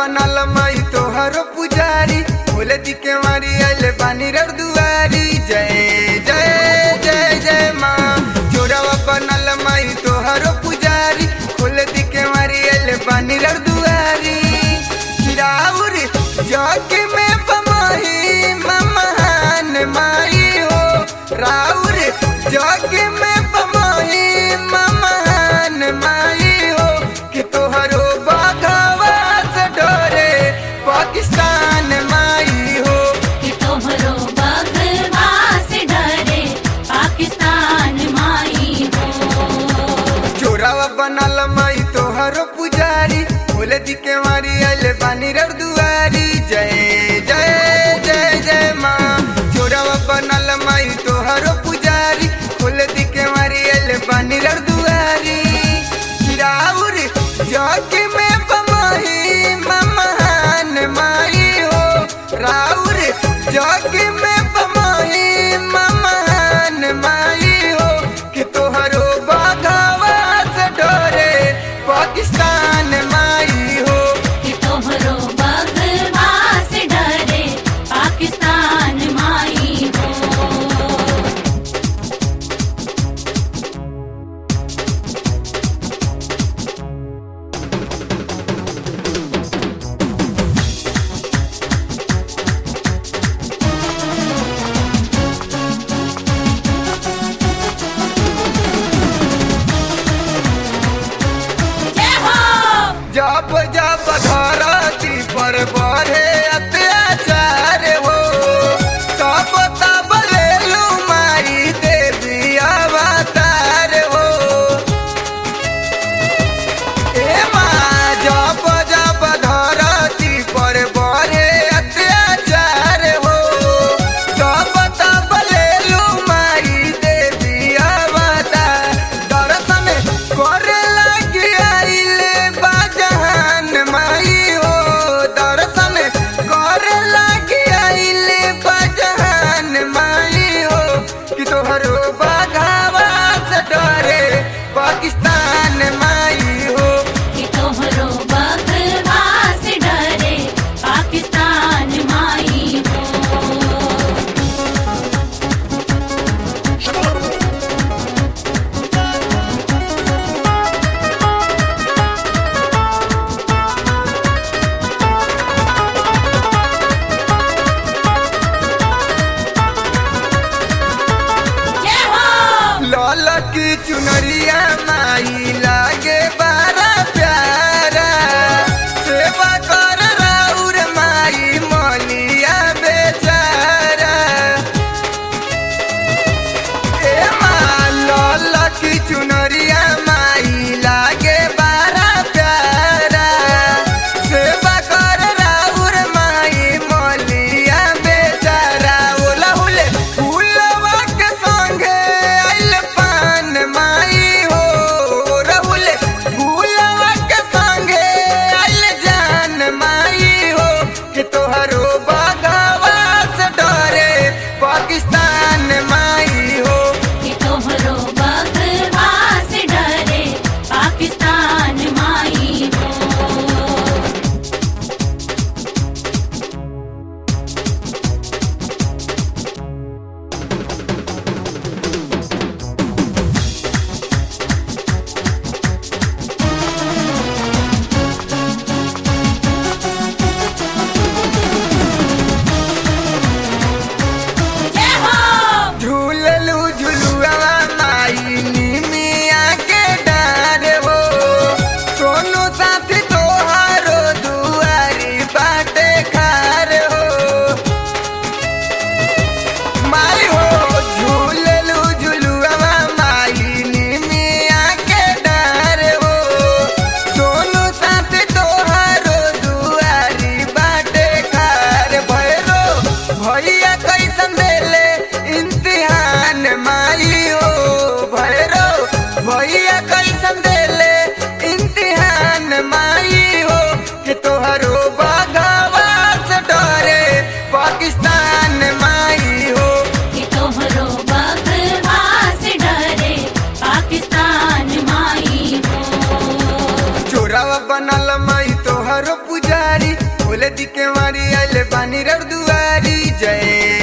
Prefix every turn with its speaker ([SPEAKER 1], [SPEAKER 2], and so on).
[SPEAKER 1] बनल मई तोहरो पुजारी बोले दी के मारी आइले बानी रे दुआरी जय जय जय जय माँ जोड़वा बनल मई तोहरो पुजारी बोले दी के मारी आइले बानी रे दुआरी राउर जग में बमही महान माई हो राउर जग में बमही महान माई हो कि तोहरो बाघवा से डरे पाकिस्तान माई हो
[SPEAKER 2] कि तोहरो बकवास डरे पाकिस्तान माई हो
[SPEAKER 1] चोरावा बनल मई तोहरो पुजारी बोले दी के मारी आइले बानी रे दुआरी जय जय जय जय माँ चोरावा बनल मई तोहरो पुजारी बोले दी के मारी आइले बानी रे दुआरी राउर जग में बमही महान माई हो राउर जग में बमही महान माई हो कि तोहरो बाघवा से डरे पाकिस्तान माई हो
[SPEAKER 2] कि तोहरो बकवास डरे पाकिस्तान माई हो जय हो
[SPEAKER 1] जब जब धरती पर बढ़े अत्याचार हो तब तब लेलू माई देवी अवतार हो ए माँ जब जब धरती पर बढ़े अत्याचार हो तब तब लेलू माई देवी अवतार दर्शन करे लगी आइले बाजहान माई हो दर्शन करे लगी आइले बाजहान माई हो कि तोहरो बाघावा से डरे पाकिस्तान माई हो
[SPEAKER 2] कि तोहरो बकवास डरे पाकिस्तान माई हो जय हो
[SPEAKER 1] लाल की चुनरिया माई लागे बारा प्यारा सेवा कर राउर माई मलिया बेचारा ए माँ लाल की चुनरिया माई लागे बारा प्यारा सेवा कर राउर माई मलिया बेचारा ओला हुले फूलवा के संगे आइल पान माई हो रहुले फूलवा के संगे आइल जान माई हो कि तोहरो बागवा से डरे पाकिस्तान माई हो
[SPEAKER 2] कि तोहरो बकवास डरे पाकिस्तान माई हो जय हो
[SPEAKER 1] झूललू झुलुआ माई निमिया के डार हो सोनू साथी तोहारो दुआरी बाटे खार हो माई हो झूललू झुलुआ माई निमिया के डार हो सोनू साथी तोहारो दुआरी बाटे खार भैरो भैया कैसन देले इम्तिहान माई हो भैरो भैया कैसन देले इम्तिहान माई हो कि तोहरो बागवा से डरे पाकिस्तान माई हो
[SPEAKER 2] कि तोहरो बकवास डरे पाकिस्तान माई हो
[SPEAKER 1] चोरावा बनल मई तोहर तोहरो पुजारी खोले दी के मारी आइले बानी रर दुआरी जय